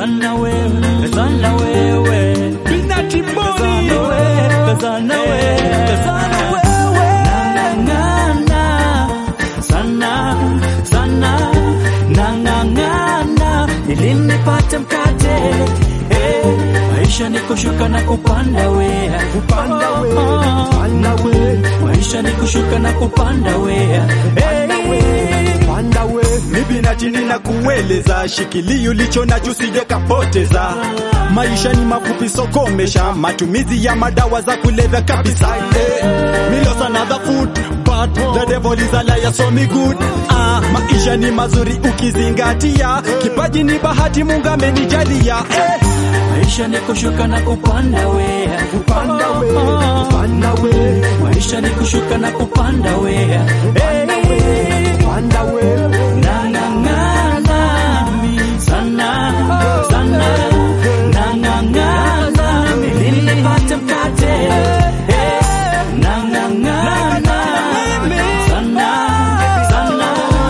kazana wewe, kazana wewe, Binati Mboni. kazana wewe, kazana wewe, kazana wewe, nang'ang'ana sana sana, nang'ang'ana ili nipate mkate eh, maisha ni kushuka na kupanda we, Kupanda we, kupanda we, maisha ni kushuka na kupanda we, eh, kupanda we. Mimi na chini na kueleza, shikilia ulicho nacho usije kapoteza. Maisha ni mafupi, sokomesha matumizi ya madawa za kulevya kabisa. Eh, me lost another food but the devil is a liar so me good. Ah, maisha ni mazuri ukizingatia, kipaji ni bahati Mungu amenijalia. Eh, maisha ni kushuka na kupanda we, kupanda we, kupanda we, maisha ni kushuka na kupanda we, kupanda we, kupanda we. nang'ang'ana sana sana, nang'ang'ana ili nipate mkate eh, nang'ang'ana sana sana,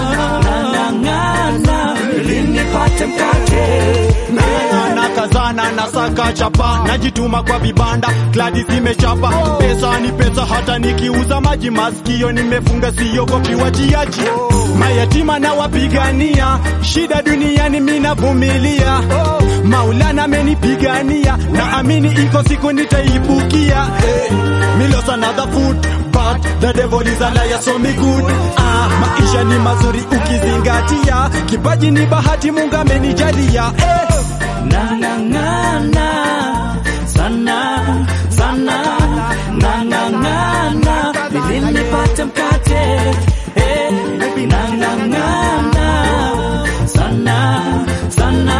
nang'ang'ana ili nipate mkate na kazana na saka chapa najituma kwa vibanda kladi zimechapa pesa ni pesa hata nikiuza maji masikio nimefunga siogopi wajiaji mayatima na wapigania shida duniani minavumilia maulana amenipigania na amini iko siku nitaibukia eh, me lost another food but the devil is a liar so me good ah, maisha ni mazuri ukizingatia kipaji ni bahati mungu amenijalia eh. nang'ang'ana sana sana, nang'ang'ana ili nipate mkate eh, nang'ang'ana sana sana,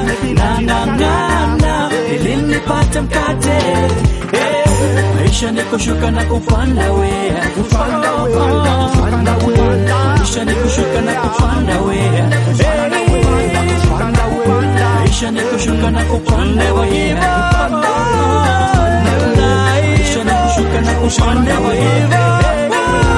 nang'ang'ana ili nipate mkate eh, maisha ni kushuka na kupanda we, Kupanda we, kupanda we, maisha ni kushuka na kupanda we, kupanda we, maisha ni kushuka na kupanda we, maisha ni kushuka na kupanda we,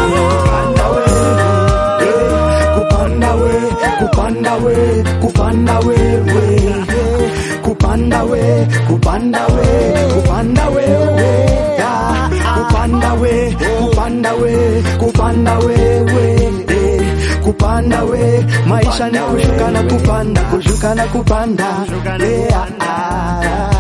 kupanda we, kupanda we, kupanda we, we. kupanda we, kupanda we, kupanda we, we. Ah, kupanda we, kupanda we, kupanda we, we. Eh, kupanda we, maisha ni kushuka na kupanda, kushuka na kupanda. Yeah, ah, ah.